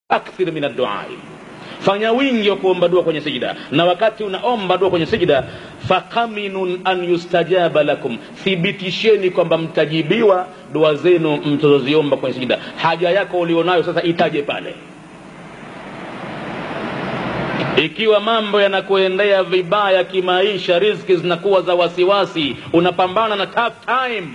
akthir min adduai fanya wingi wa kuomba dua kwenye sijida na wakati unaomba dua kwenye sijida fakaminun an yustajaba lakum thibitisheni kwamba mtajibiwa dua zenu mtazoziomba kwenye sijida haja yako ulionayo sasa itaje pale ikiwa mambo yanakuendea vibaya kimaisha rizki zinakuwa za wasiwasi unapambana na tough time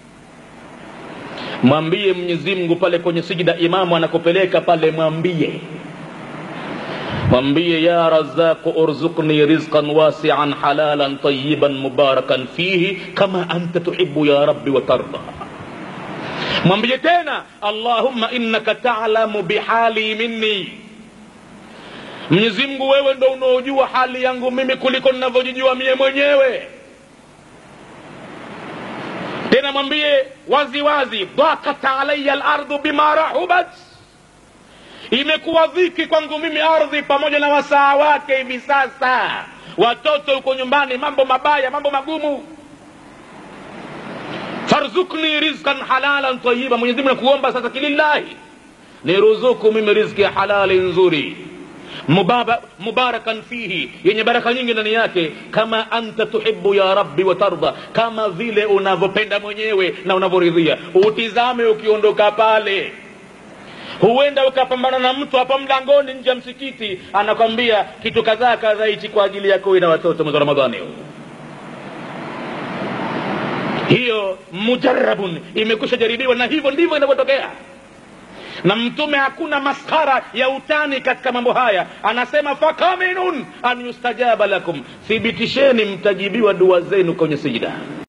mwambie mwenyezi mungu pale kwenye sijida imamu anakupeleka pale mwambie mwambie ya razaqu urzukni rizqan wasian halalan tayiban mubarakan fihi kama anta tuhibu ya rabbi watarda mwambie tena allahumma innaka talamu bihali minni mwenyezi mungu wewe ndo unaojua hali yangu mimi kuliko ninavyojijua mie mwenyewe tena mwambie wazi wazi dhakat alaya lardhu bima rahubat imekuwa dhiki kwangu mimi ardhi pamoja na wasaa wake hivi sasa watoto huko nyumbani mambo mabaya mambo magumu farzukni rizkan halalan tayiba mwenyezimungu nakuomba sasa kilillahi niruzuku mimi rizki ya halali nzuri Mubaba, mubarakan fihi yenye baraka nyingi ndani yake kama anta tuhibu ya rabbi watarda kama vile unavyopenda mwenyewe na unavyoridhia utizame ukiondoka pale huenda ukapambana na mtu hapa mlangoni nje ya msikiti anakwambia kitu kadhaa kadhaa hichi kwa ajili yako na watoto mwezi wa ramadhani hiyo mujarabun imekwisha jaribiwa na hivyo ndivyo inavyotokea na mtume hakuna maskara ya utani katika mambo haya anasema fakaminun an yustajaba lakum thibitisheni mtajibiwa dua zenu kwenye sijida